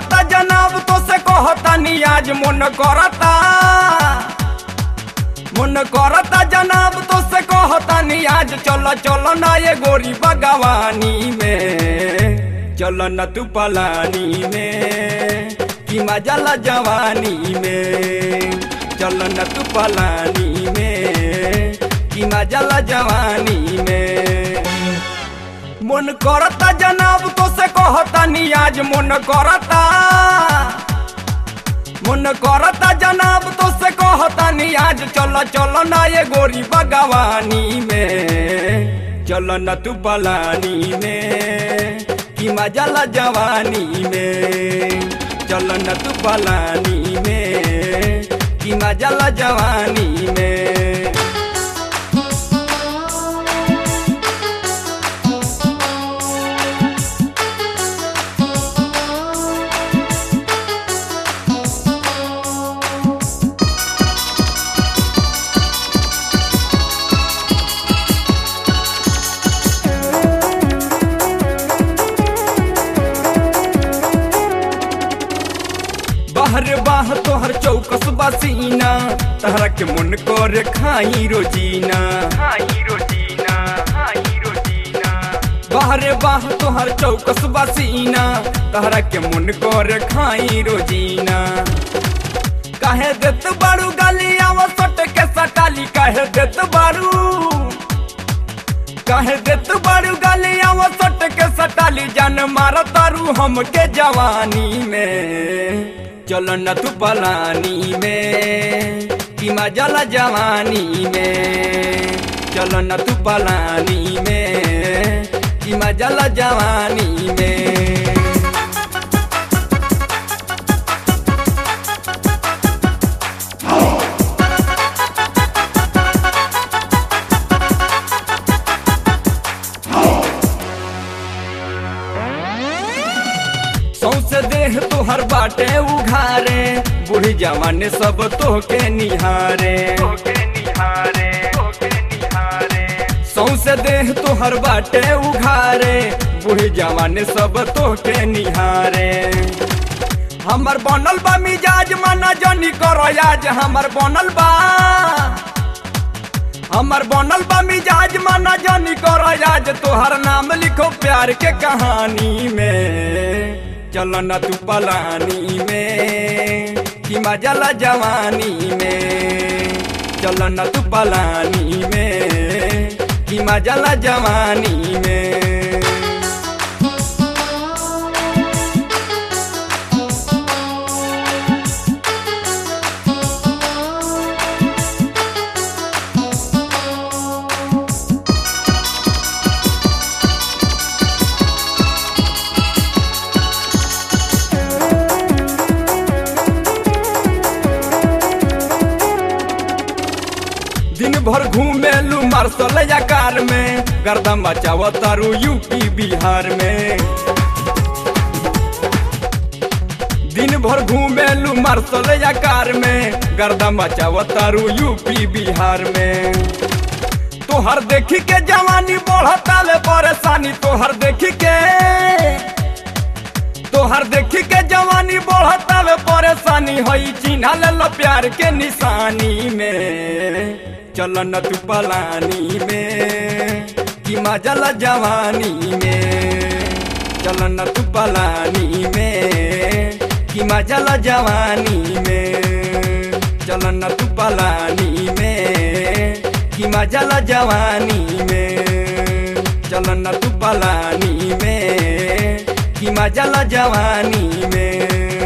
करता जनाब तो से कहता नी आज मन करता मन करता जनाब तो से कहता नी आज चल चल ना ये गोरी बगवानी में चल न तू पलानी में कि मजा ला जवानी में चल न तू पलानी में कि मजा ला जवानी में मन करता जनाब तो से कहता नी आज मन करता मन करता जनाब तो से कहता नी आज चल चल ना ये गोरी बगवानी में चल न तू पलानी में कि मजा ला जवानी में चल न तू पलानी में कि मजा ला जवानी में बाहर बाह तोहर चौकस बसीना तहरा के मन कर खाई रोजीना खाई रोजीना खाई रोजीना बाहर बाह तोहर चौकस बसीना तहरा के मन कर खाई रोजीना काहे देत बारू गाली आवा सट के सटाली काहे देत बारू काहे देत बारू गाली आवा सट के सटाली जान मार तारू हमके जवानी में चल न तू पलानी में कि मजा ला जवानी में चल न तू पलानी में कि मजा ला जवानी में सौसे देह तोहर बाटे उघारे बूढ़ी जवान सब तोहके निहारे सौसे देह तोहर बाटे उघारे बूढ़ी जवान सब तोहके निहारे हमर बनल बा मिजाज मना जनी करो आज हमर बनल बा हमर बनल बा मिजाज मना जानी करो आज तोहर नाम लिखो प्यार के कहानी में चल न तू पलानी में कि मजा ला जवानी में चल न तू पलानी में कि मजा ला जवानी में दिन भर घूमेलू मार्शल या कार में गर्दा मचाव तारू यूपी बिहार में दिन भर घूमेलू मार्शल या कार में गर्दा मचाव तारू यूपी बिहार में तोहर देखी के जवानी बढ़ता ले परेशानी तोहर देखी के तोहर देखी के जवानी बढ़ता ले परेशानी हई चिन्हा ले लो प्यार के निशानी में चल न तू पलानी में कि मजा ला जवानी में चल न तू पलानी में कि मजा ला जवानी में चल न तू पलानी में कि मजा ला जवानी में चल न तू पलानी में कि मजा ला जवानी में